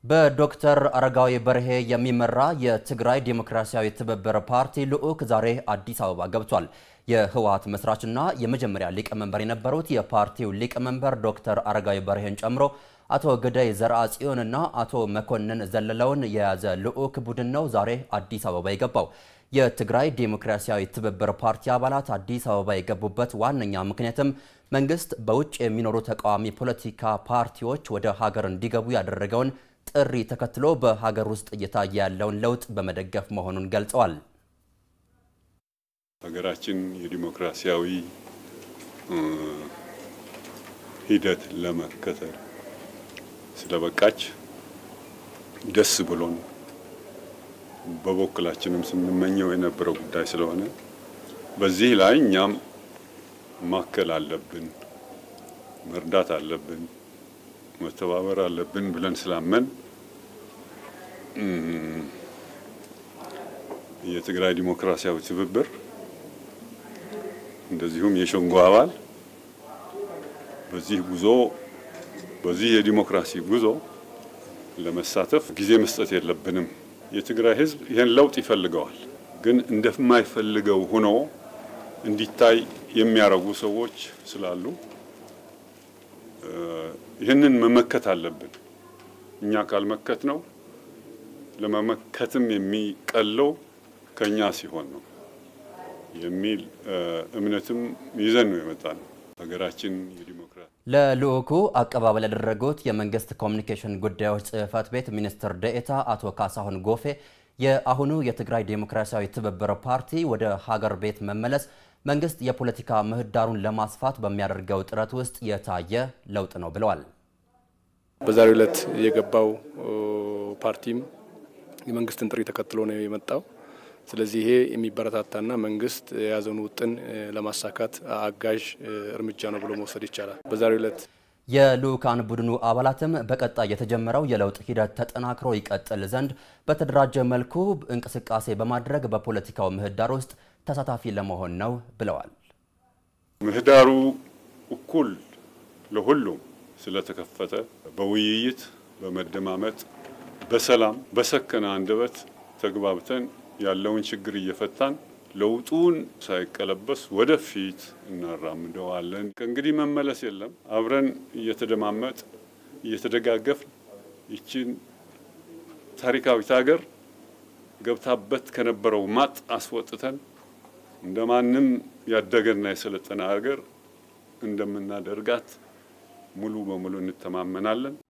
በዶክተር አረጋዊ በርሄ የሚመራ የትግራይ ዴሞክራሲያዊ ትብብር ፓርቲ ልዑክ ዛሬ አዲስ አበባ ገብቷል። የህወሓት መስራችና የመጀመሪያ ሊቀመንበር የነበሩት የፓርቲው ሊቀመንበር ዶክተር አረጋዊ በርሄን ጨምሮ አቶ ገዳይ ዘርአጽዮንና አቶ መኮንን ዘለለውን የያዘ ልዑክ ቡድን ነው ዛሬ አዲስ አበባ የገባው። የትግራይ ዴሞክራሲያዊ ትብብር ፓርቲ አባላት አዲስ አበባ የገቡበት ዋነኛ ምክንያትም መንግስት በውጭ የሚኖሩ ተቃዋሚ ፖለቲካ ፓርቲዎች ወደ ሀገር እንዲገቡ ያደረገውን ጥሪ ተከትሎ በሀገር ውስጥ እየታየ ያለውን ለውጥ በመደገፍ መሆኑን ገልጸዋል። ሀገራችን የዲሞክራሲያዊ ሂደት ለመከተል ስለበቃች ደስ ብሎን በበኩላችንም ስንመኘው የነበረው ጉዳይ ስለሆነ በዚህ ላይ እኛም ማከል አለብን፣ መርዳት አለብን፣ መተባበር አለብን ብለን ስላመን የትግራይ ዲሞክራሲያዊ ትብብር እንደዚሁም የሸንጎ አባል በዚህ ጉዞ በዚህ የዲሞክራሲ ጉዞ ለመሳተፍ ጊዜ መስጠት የለብንም። የትግራይ ሕዝብ ይህን ለውጥ ይፈልገዋል። ግን እንደማይፈልገው ሆኖ እንዲታይ የሚያረጉ ሰዎች ስላሉ ይህንን መመከት አለብን። እኛ ካልመከት ነው ለመመከትም የሚቀለው ከኛ ሲሆን ነው የሚል እምነትም ይዘን ነው የመጣ ነው። ሀገራችን የዲሞክራሲ ለልዑኩ አቀባበል ያደረጉት የመንግስት ኮሚኒኬሽን ጉዳዮች ጽህፈት ቤት ሚኒስትር ደኤታ አቶ ካሳሁን ጎፌ የአሁኑ የትግራይ ዴሞክራሲያዊ ትብብር ፓርቲ ወደ ሀገር ቤት መመለስ መንግስት የፖለቲካ ምህዳሩን ለማስፋት በሚያደርገው ጥረት ውስጥ የታየ ለውጥ ነው ብለዋል። በዛሬው ዕለት የገባው ፓርቲም የመንግስትን ጥሪ ተከትሎ ነው የመጣው። ስለዚህ ይሄ የሚበረታታና መንግስት የያዘውን ውጥን ለማሳካት አጋዥ እርምጃ ነው ብሎ መውሰድ ይቻላል። በዛሬው ዕለት የልዑካን ቡድኑ አባላትም በቀጣይ የተጀመረው የለውጥ ሂደት ተጠናክሮ ይቀጥል ዘንድ በተደራጀ መልኩ እንቅስቃሴ በማድረግ በፖለቲካው ምህዳር ውስጥ ተሳታፊ ለመሆን ነው ብለዋል። ምህዳሩ እኩል ለሁሉም ስለተከፈተ በውይይት በመደማመጥ በሰላም በሰከነ አንደበት ተግባብተን ያለውን ችግር እየፈታን ለውጡን ሳይቀለበስ ወደፊት እናራምደዋለን። ከእንግዲህ መመለስ የለም። አብረን እየተደማመጥ እየተደጋገፍ ይችን ታሪካዊት ሀገር ገብታበት ከነበረው ማጥ አስወጥተን እንደ ማንም ያደገና የሰለጠነ ሀገር እንደምናደርጋት ሙሉ በሙሉ እንተማመናለን።